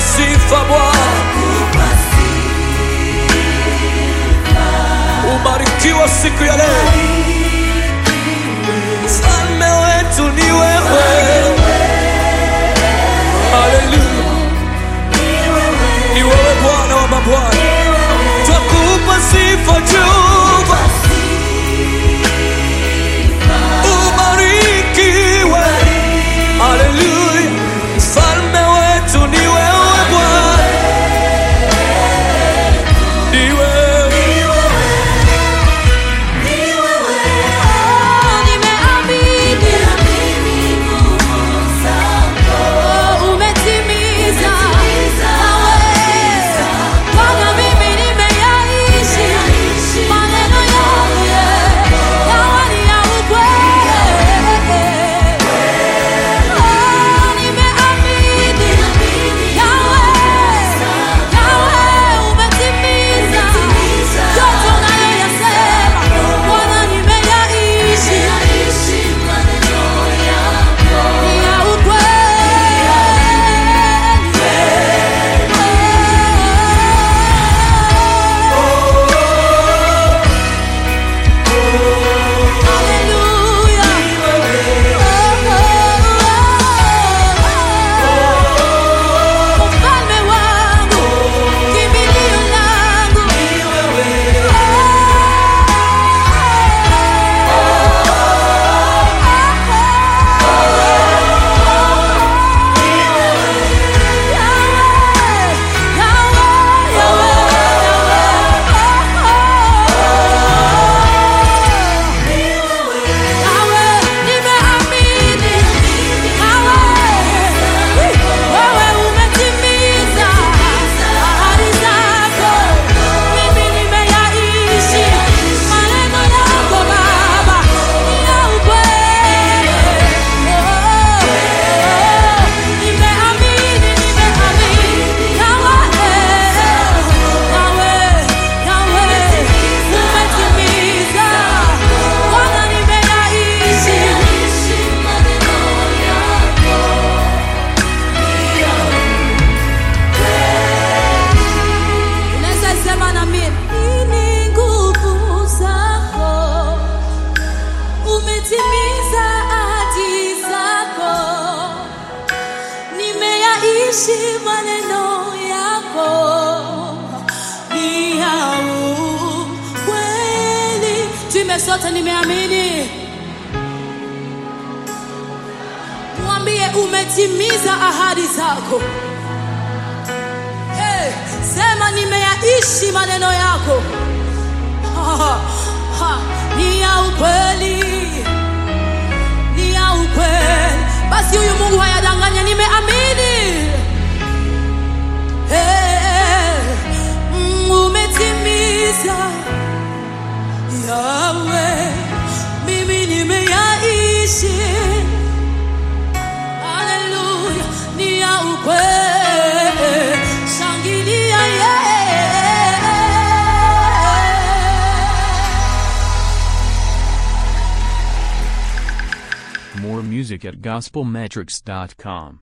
sifa Bwana, ubarikiwa siku ya leo. Mfalme wetu ni wewe, haleluya, ni wewe Bwana wa mabwana, twakupa sifa Jehova, ubarikiwe, haleluya, mfalme wetu ni wewe Bwana, ni wewe Ufalme wangu, kimbilio langu wewe umetimiza ahadi zako, mimi nimeyaishi maneno yako Baba, ni ya ukweli. Nimeamini, nimeamini Yawe, Yawe, Yawe, umetimiza Bwana, nimeyaishi Unaweza sema na mimi, ni nguvu zako, umetimiza ahadi zako, nimeyaishi maneno yako, ni ya ukweli. Tuime sote, nimeamini. Mwambie umetimiza ahadi zako. Hey, sema nimeyaishi maneno yako. Ha, ha, ni ya ukweli, ni ya ukweli. Basi huyu Mungu hayadanganya, nimeamini. Hey, mm, umetimiza Yawe, mimi nimeyaishi Haleluya, ni ya ukweli. Shangilia yeye. More music at gospelmetrics.com.